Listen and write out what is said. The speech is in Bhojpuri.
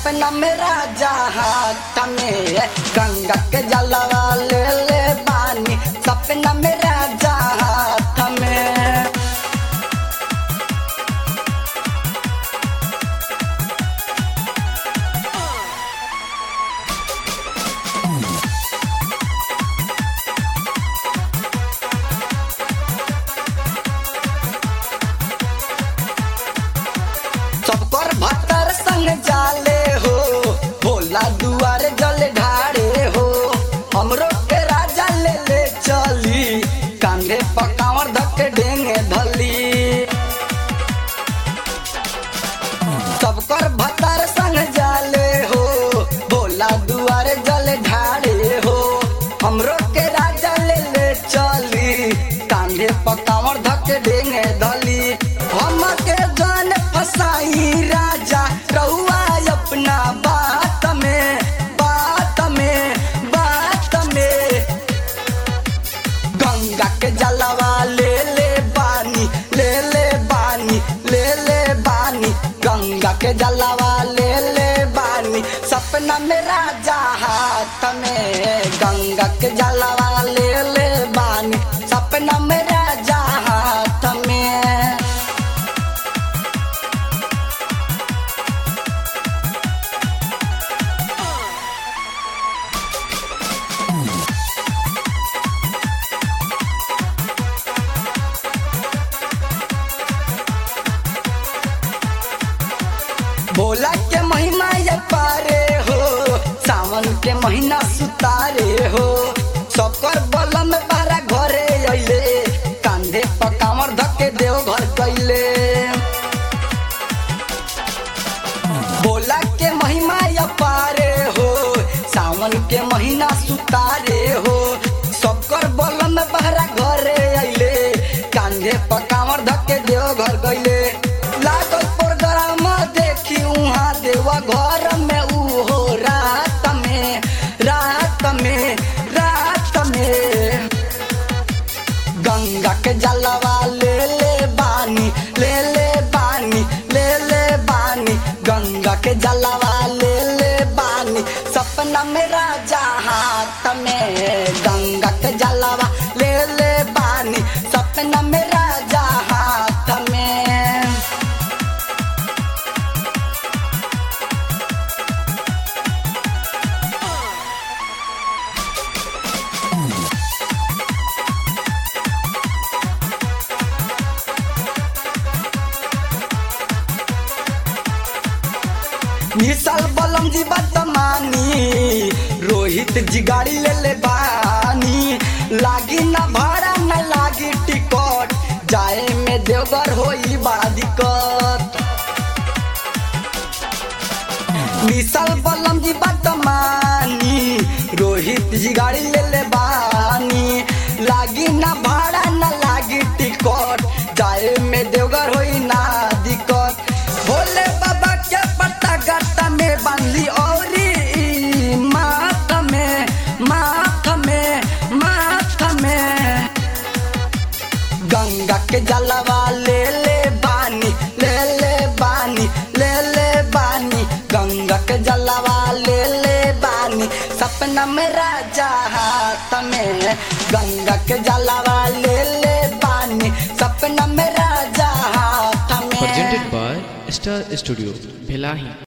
सपना में राजा हाथ में गंगा के जलवा ले ले बानी सपना में राजा हाथ में सबकर भतर संग जाले हो भोला दुआर जल ढारे हो हमरो के राजा ले ले चली कांधे पकावर धके ढेंगे धली सबकर भतर संग जाले हो भोला दुआर जल ढारे हो हमरो के राजा ले ले चली कांधे पकावर धके ढेंगे धली हम के जान फसाई राजा रहुआ अपना बात में बात में बात में गंगा के जलवा ले ले बानी ले ले बानी ले ले बानी गंगा के जलवा ले ले बानी सपना में राजा हाथ में गंगा के जलवा ले ले बानी सपना में राजा हाथ में भोला के महीना ये पारे हो सावन के महीना सुतारे हो सबकर बलम बारा घरे अइले कांधे पर कामर धके देव घर गइले भोला के महिमा ये पारे हो सावन के महीना सुतारे हो सबकर बलम बारा घरे अइले कांधे पर कामर धके देव घर गइले लागल प्रोग्राम देखी उहाँ देवा घर में उहो रात में रात में रात में गंगा के जलवा ले ले बानी ले ले बानी ले ले बानी गंगा के जलवा ले ले बानी सपना में राजा हाथ में गंगा के जलवा ले ले बानी सपना में राजा हाथ में निशाल बलम जी बदमानी रोहित जी गाड़ी ले ले बानी लागी ना भाड़ा न लागी टिकट जाए में देवघर होई बड़ा दिक्कत निशाल बलम जी बदमानी रोहित जी गाड़ी ले ले बानी लागी ना भाड़ा न लागी टिकट जाए में देवघर होई ना दिक्कत भोले बाबा के पत्ता गत्ता में बांधली औरी माथ में माथ में माथ में गंगा के जलवा ले ले बानी ले ले बानी ले ले बानी गंगा के जलवा ले ले बानी सपना में राजा हाथ में गंगा के जलवा ले ले बानी सपना में राजा हाथ में presented by Star Studio, Bhelahi.